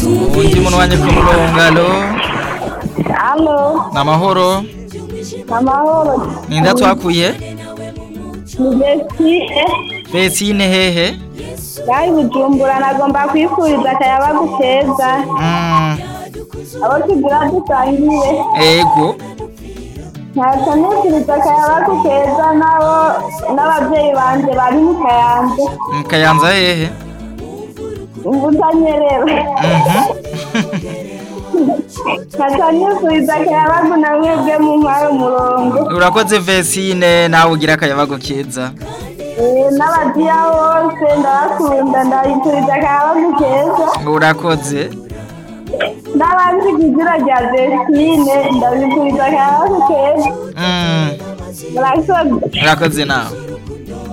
undi muntu wanje ku murongo alo Halo, ni amahoro amahoro. ninda twakuye Ni Bestie. Betine hehe Bari Bujumbura nagomba kwifuriza akayabagu keza. Mm, Abo tugira dusangiye. ego Ntacyo nifuriza akayabagu keza nabo n'ababyeyi banje bari mu Kayanza. mu kayanza hehe Ubutanyerera. Mhm. Ntacyo nifuriza akayabagu na mwebwe mu mpaye umurongo. urakoze Vesine nawe ugira akayabago keza Eh, N'abadiya bose ndabakunda ndabifuriza akayabagu keza. urakoze n'abandi ku izina rya Vestine ndabifuriza akayabagu keza. Mm, Murakoze. urakoze nawe